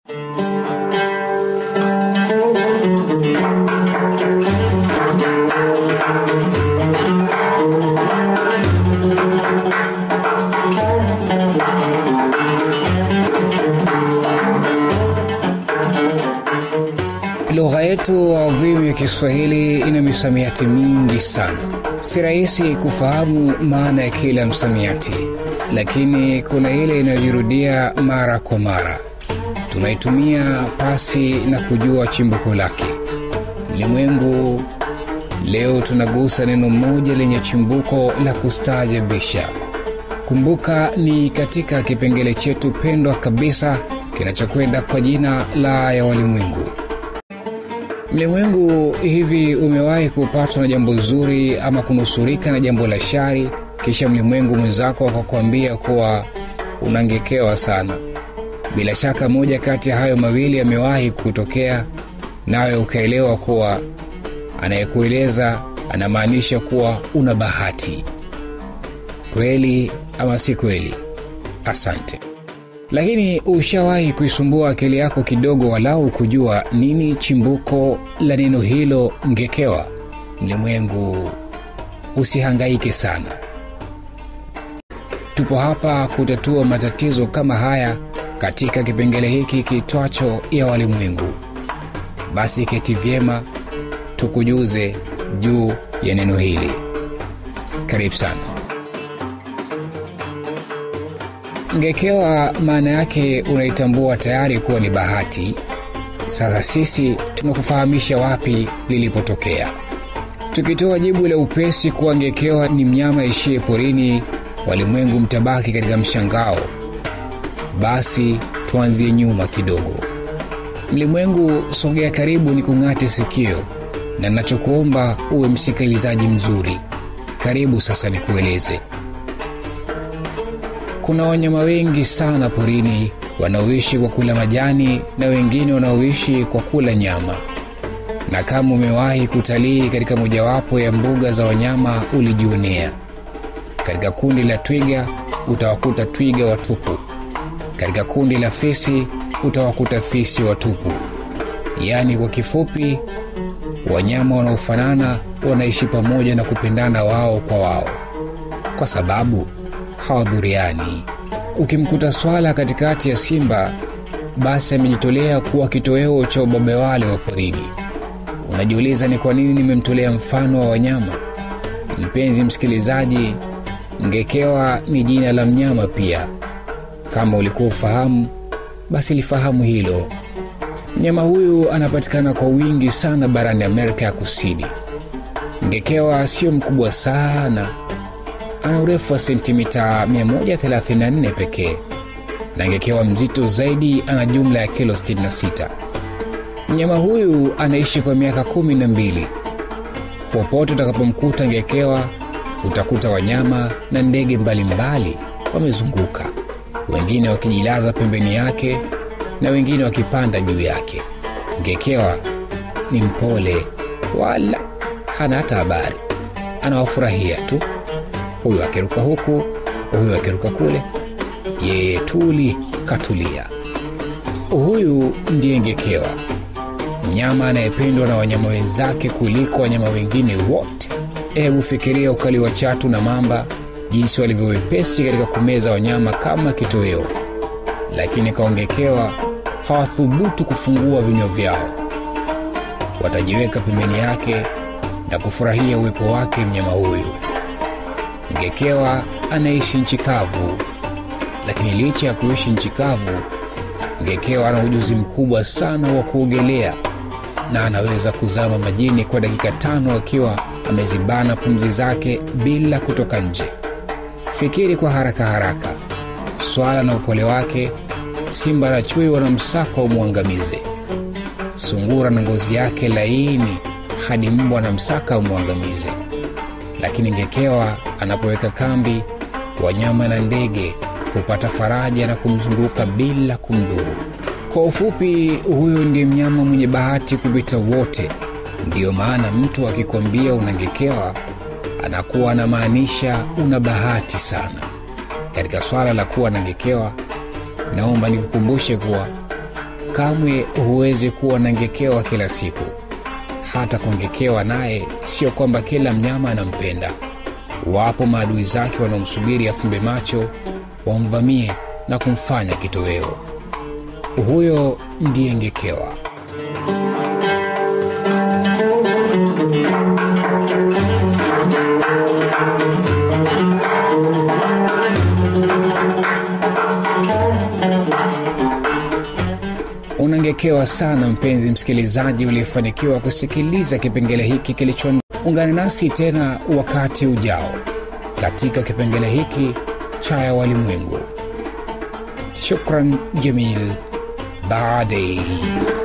Lugha yetu adhimu ya Kiswahili ina misamiati mingi sana. Si rahisi kufahamu maana ya kila msamiati, lakini kuna ile inayojirudia mara kwa mara, tunaitumia pasi na kujua chimbuko lake. Ulimwengu leo tunagusa neno moja lenye chimbuko la kustaajabisha. Kumbuka, ni katika kipengele chetu pendwa kabisa kinachokwenda kwa jina la ya walimwengu. Mlimwengu, hivi umewahi kupatwa na jambo zuri ama kunusurika na jambo la shari, kisha mlimwengu mwenzako akakwambia kuwa unangekewa sana? Bila shaka moja kati ya hayo mawili yamewahi kutokea, nawe ukaelewa kuwa anayekueleza anamaanisha kuwa una bahati. Kweli ama si kweli? Asante. Lakini ushawahi kuisumbua akili yako kidogo, walau kujua nini chimbuko la neno hilo ngekewa? Mlimwengu, usihangaike sana, tupo hapa kutatua matatizo kama haya katika kipengele hiki kitwacho ya walimwengu. Basi keti vyema, tukujuze juu ya neno hili. Karibu sana. Ngekewa maana yake unaitambua tayari kuwa ni bahati. Sasa sisi tumekufahamisha wapi lilipotokea, tukitoa jibu la upesi kuwa ngekewa ni mnyama ishie porini, walimwengu mtabaki katika mshangao. Basi tuanzie nyuma kidogo. Mlimwengu, sogea karibu ni kung'ate sikio, na nachokuomba uwe msikilizaji mzuri. Karibu sasa nikueleze. Kuna wanyama wengi sana porini wanaoishi kwa kula majani na wengine wanaoishi kwa kula nyama. Na kama umewahi kutalii katika mojawapo ya mbuga za wanyama, ulijionea. Katika kundi la twiga utawakuta twiga watupu, katika kundi la fisi utawakuta fisi watupu. Yaani kwa kifupi, wanyama wanaofanana wanaishi pamoja na kupendana wao kwa wao, kwa sababu hawadhuriani. Ukimkuta swala katikati ya simba, basi amejitolea kuwa kitoweo cha ubabe wale wa porini. Unajiuliza ni kwa nini nimemtolea mfano wa wanyama? Mpenzi msikilizaji, ngekewa ni jina la mnyama pia. Kama ulikuwa ufahamu, basi lifahamu hilo. Mnyama huyu anapatikana kwa wingi sana barani Amerika ya Kusini. Ngekewa sio mkubwa sana ana urefu wa sentimita 134 pekee na ngekewa mzito zaidi ana jumla ya kilo 66. Mnyama huyu anaishi kwa miaka kumi na mbili. Popote utakapomkuta ngekewa, utakuta wanyama na ndege mbalimbali wamezunguka, wengine wakijilaza pembeni yake na wengine wakipanda juu yake. Ngekewa ni mpole, wala hana hata habari, anawafurahia tu huyu akiruka huku, huyu akiruka kule, yeye tuli katulia. Huyu ndiye ngekewa, mnyama anayependwa na wanyama wenzake kuliko wanyama wengine wote. Hebu fikiria ukali wa chatu na mamba, jinsi walivyo wepesi katika kumeza wanyama kama kitoweo, lakini kwa ngekewa hawathubutu kufungua vinywa vyao. Watajiweka pembeni yake na kufurahia uwepo wake mnyama huyu. Ngekewa anaishi nchi kavu, lakini licha ya kuishi nchi kavu, ngekewa ana ujuzi mkubwa sana wa kuogelea na anaweza kuzama majini kwa dakika tano akiwa amezibana pumzi zake bila kutoka nje. Fikiri kwa haraka haraka, swala na upole wake, simba na chui wanamsaka umwangamize, sungura na ngozi yake laini, hadi mbwa na msaka umwangamize lakini ngekewa anapoweka kambi, wanyama na ndege hupata faraja na kumzunguka bila kumdhuru. Kwa ufupi, huyo ndiye mnyama mwenye bahati kupita wote. Ndiyo maana mtu akikwambia unangekewa, anakuwa anamaanisha una bahati sana. Katika swala la kuwa nangekewa, naomba nikukumbushe kuwa kamwe huwezi kuwa na ngekewa kila siku. Hata kungekewa naye, sio kwamba kila mnyama anampenda. Wapo maadui zake wanaomsubiri afumbe macho, wamvamie na kumfanya kitoweo. Huyo ndiye ngekewa. Unangekewa sana mpenzi msikilizaji uliyefanikiwa kusikiliza kipengele hiki kilicho. Ungana nasi tena wakati ujao katika kipengele hiki cha ya walimwengu. Shukran jamil baadei.